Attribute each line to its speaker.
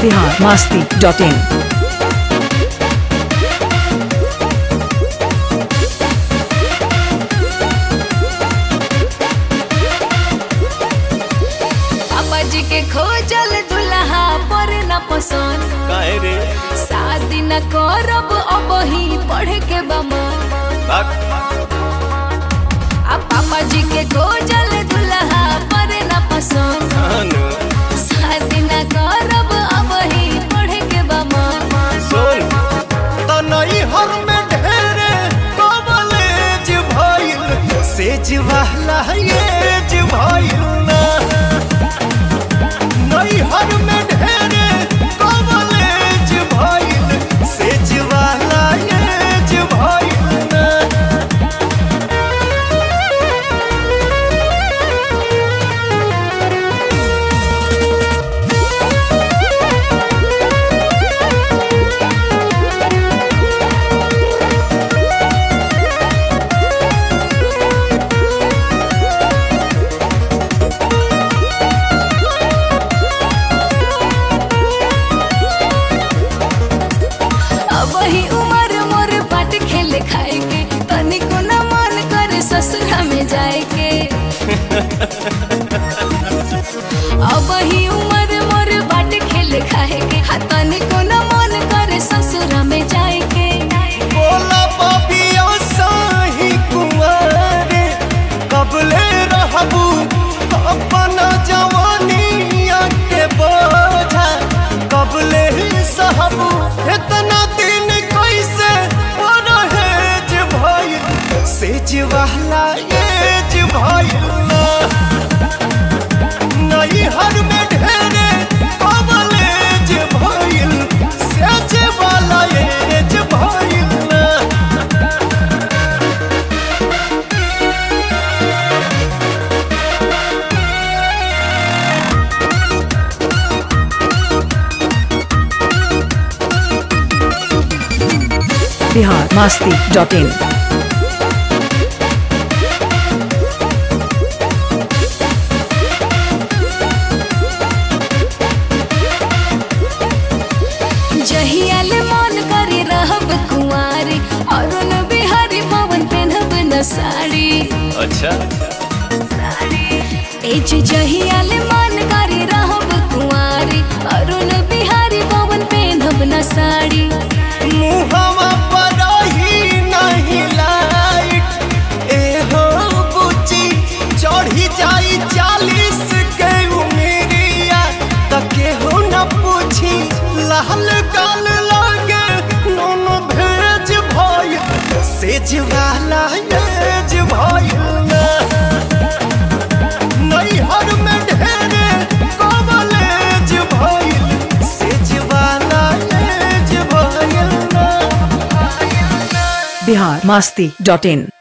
Speaker 1: Bihar Masti dot इन
Speaker 2: पापा जी के खोजल दुल्हा पर न पसंद
Speaker 3: काहे रे
Speaker 2: शादी न करब अब ही पढ़ के बमा
Speaker 3: बाक
Speaker 2: आ पापा जी के खोजल दुल्हा पर न पसंद
Speaker 3: अनु
Speaker 2: शादी न करब अब ही पढ़ के बमा
Speaker 3: सुन तनई हर में ढेरे कॉलेज भइल सेज वाला एज भइल ना नई हर में ढेरे कॉलेज भइल सेज वाला एज भइल ना
Speaker 2: अब ही उम्र मोर बाट खेले खाए के तनिको न मन करे ससुरा में जाए के अब ही उम्र मोर बाट खेले खाए के हा तनिको न मन करे ससुरा में जाए के
Speaker 3: बोला पापिया साही कुंवारे कबले रहबू अपना जवानिया के बोझा कबले सहबू इतना दिन कैसे परहेज भइल सेज वाला एज भइल ना नई हर में ढेरे कबलेज भइल सेज वाला एज भइल ना
Speaker 1: बिहार मास्ती डॉट इन
Speaker 2: जहियाल मन करे रहब कुंवारी अरुण बिहारी पवन पेनहब न साड़ी
Speaker 3: अच्छा
Speaker 2: ए जे जहियाल मन करे रहब कुंवारी अरुण बिहारी पवन पेनहब न साड़ी
Speaker 3: मुहवा पर ही नहीं लाइट ए हो बुची चढ़ी जाई चालीस के उमेरिया तके हो न पूछी लाल गाल लागे नून भेज भइल सेज वाला एज भइल ना नैहर में ढेरे कॉलेज भइल सेज वाला एज भइल ना
Speaker 1: बिहार मास्ती डॉट इन